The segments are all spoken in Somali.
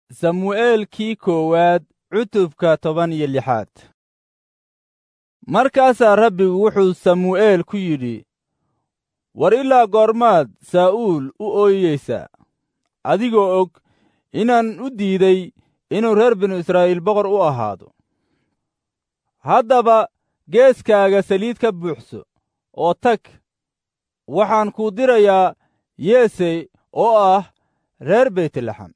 samu'eelkii koowaad cutubka toban iyo lixaad markaasaa rabbigu wuxuu samu'eel ku yidhi war ilaa goormaad saa'uul u ooyeysaa adigoo og inaan u diiday inuu reer binu israa'iil boqor u ahaado haddaba geeskaaga saliid ka buuxso oo tag waxaan kuu dirayaa yeesey oo ah reer beytlaxam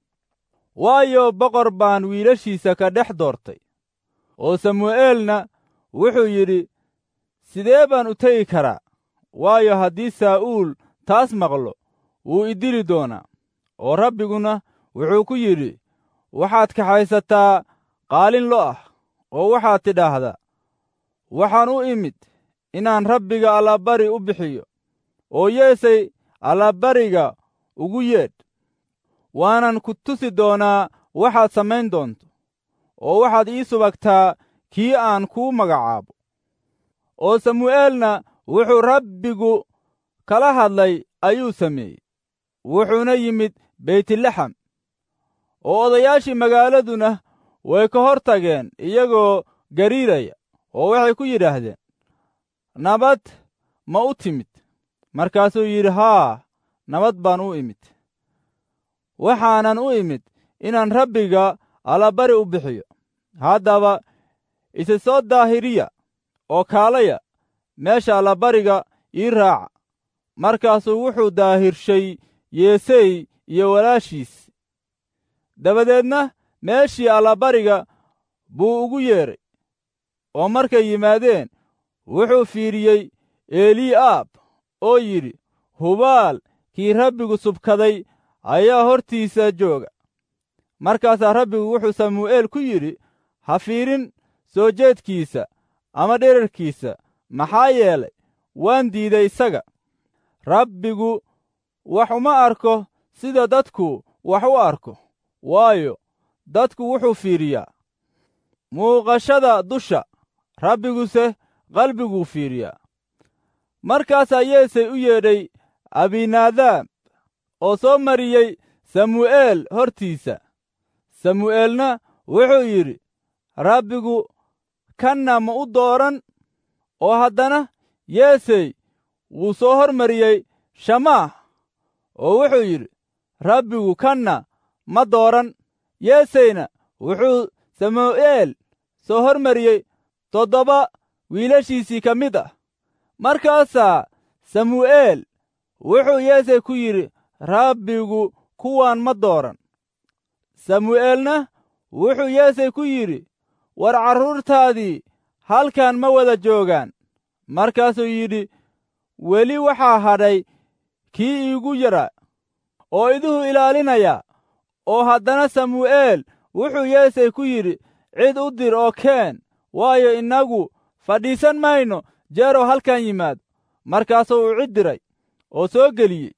waayo boqor baan wiilashiisa ka dhex doortay oo samu'eelna wuxuu yidhi sidee baan u tegi karaa waayo haddii saa'uul taas maqlo wuu i dili doonaa oo rabbiguna wuxuu ku yidhi waxaad kaxaysataa qaalin lo ah oo waxaad tidhaahdaa waxaan u imid inaan rabbiga allabari u bixiyo oo yeesay allabariga ugu yeedh waanan ku tusi doonaa waxaad samayn doonto oo waxaad ii subagtaa kii aan kuu magacaabo oo samu'eelna wuxuu rabbigu kala hadlay ayuu sameeyey wuxuuna yimid beytlaxam oo odayaashii magaaladuna way ka hor tageen iyagoo gariiraya oo waxay ku yidhaahdeen nabad ma u timid markaasuu yidhi haa nabad baan u imid waxaanan u imid inaan rabbiga allabari u bixiyo haddaba isa soo daahiriya oo kaalaya meesha allabariga ii raaca markaasuu wuxuu daahirshay yeesey iyo walaashiis dabadeedna meeshii allabariga buu ugu yeedhay oo markay yimaadeen wuxuu fiiriyey eli'aab oo yidhi hubaal kii rabbigu subkaday ayaa hortiisa jooga markaasaa rabbigu wuxuu samu'eel ku yidhi ha fiirin soo jeedkiisa ama dherarkiisa maxaa yeelay waan diiday isaga rabbigu wax uma arko sida dadku wax u arko waayo dadku wuxuu fiiriyaa muuqashada dusha rabbiguse qalbiguu fiiriyaa markaasaa yeesay u yeedhay abinaadaab oo soo mariyey samu'eel hortiisa samu'eelna wuxuu yidhi rabbigu kanna ma u dooran oo haddana yeesey wuu soo hormariyey shamaah oo wuxuu yidhi rabbigu kanna ma dooran yeeseyna wuxuu samu'eel soo hormariyey toddoba wiilashiisii ka mid ah markaasaa samu'eel wuxuu yeesey ku yidhi rabbigu kuwaan ma dooran samu'eelna wuxuu yeesey ku yidhi war carruurtaadii halkan ma wada joogaan markaasuu yidhi weli waxaa hadhay kii iigu yaraa oo iduhu ilaalinaya oo haddana samu'eel wuxuu yeesey ku yidhi cid u dir oo keen waayo innagu fadhiisan mayno jeeroo halkan yimaado markaasuu u cid diray oo soo geliyey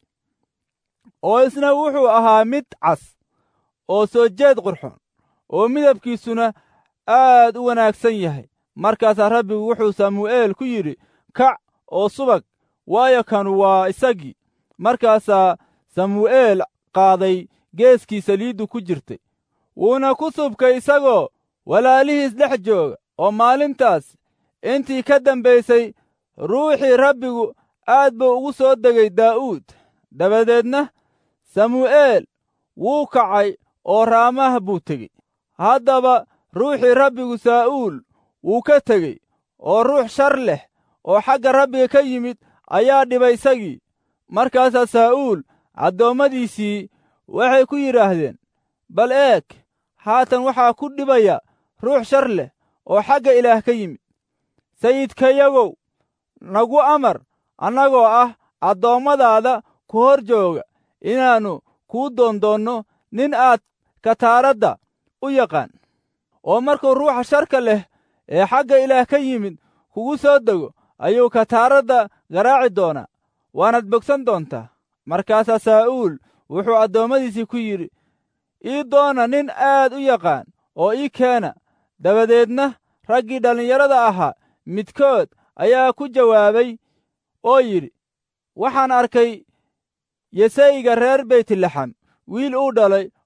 oo isna wuxuu ahaa mid cas oo soo jeed qurxoon oo midabkiisuna aad u wanaagsan yahay markaasaa rabbigu wuxuu samu'eel ku yidhi kac oo subag waayo kanu waa isagii markaasaa samu'eel qaaday geeskii saliiddu ku jirtay wuuna ku subkay isagoo walaalihiis dhex jooga oo maalintaas intii ka dambaysay ruuxii rabbigu aad buu ugu soo degay daa'uud dabadeedna samu'eel wuu kacay oo raamaha buu tegey haddaba ruuxii rabbigu saa'uul wuu ka tegey oo ruux shar leh oo xagga rabbiga ka yimid ayaa dhibay isagii markaasaa saa'uul addoommadiisii waxay ku yidhaahdeen bal eeg haatan waxaa ku dhibaya ruux shar leh oo xagga ilaah ka yimid sayidkayagow nagu amar annagoo ah addoommadaada ku hor jooga inaannu kuu doondoonno nin aad kataaradda u yaqaan oo markuu ruuxa sharka leh ee xagga ilaah ka yimid kugu soo dego ayuu kataaradda garaaci doonaa waanaad bogsan doontaa markaasaa saa'uul wuxuu addoommadiisii ku yidhi ii doona nin aad u yaqaan oo ii keena dabadeedna raggii dhallinyarada ahaa midkood ayaa ku jawaabay oo yidhi waxaan arkay yesayga reer beytlaxam wiil uu dhalay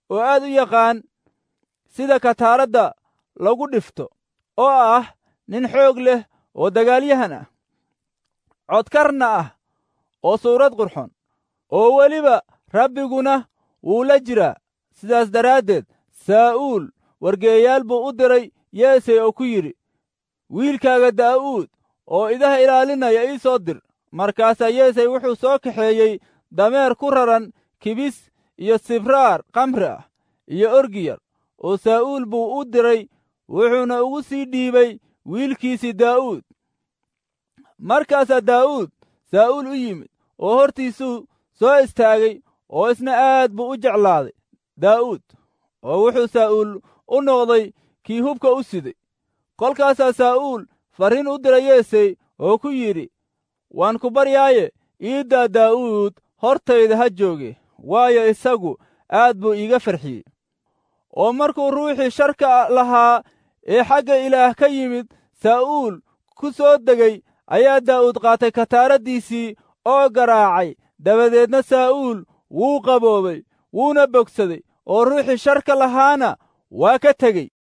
oo aad u yaqaan sida kataaradda lagu dhifto oo ah nin xoog leh oo dagaalyahan ah codkarna ah oo suurad qurxon oo weliba rabbiguna wuu la jiraa sidaas daraaddeed saa'uul wargeeyaal buu u diray yeesey oo ku yidhi wiilkaaga daa'uud oo idaha ilaalinaya ii soo dir markaasaa yeesey wuxuu soo kaxeeyey dameer ku raran kibis iyo sibraar kamri ah iyo orgiyar oo saa'uul buu u diray wuxuuna ugu sii dhiibay wiilkiisii daa'uud markaasaa daa'uud saa'uul u yimid oo hortiisuu soo istaagay oo isna aad buu u jeclaaday daa'uud oo wuxuu saa'uul u noqday kii hubka u siday kolkaasaa saa'uul farriin u diray yeesey oo ku yidhi waan ku baryaaye iiddaa daa'uud hortayda ha jooge waayo isagu aad buu iiga farxiyey oo markuu ruuxii sharka lahaa ee xagga ilaah ka yimid saa'uul ku soo degay ayaa daa'uud qaatay kataaraddiisii oo garaacay dabadeedna saa'uul wuu qaboobay wuuna bogsaday oo ruuxii sharka lahaana waa ka tegey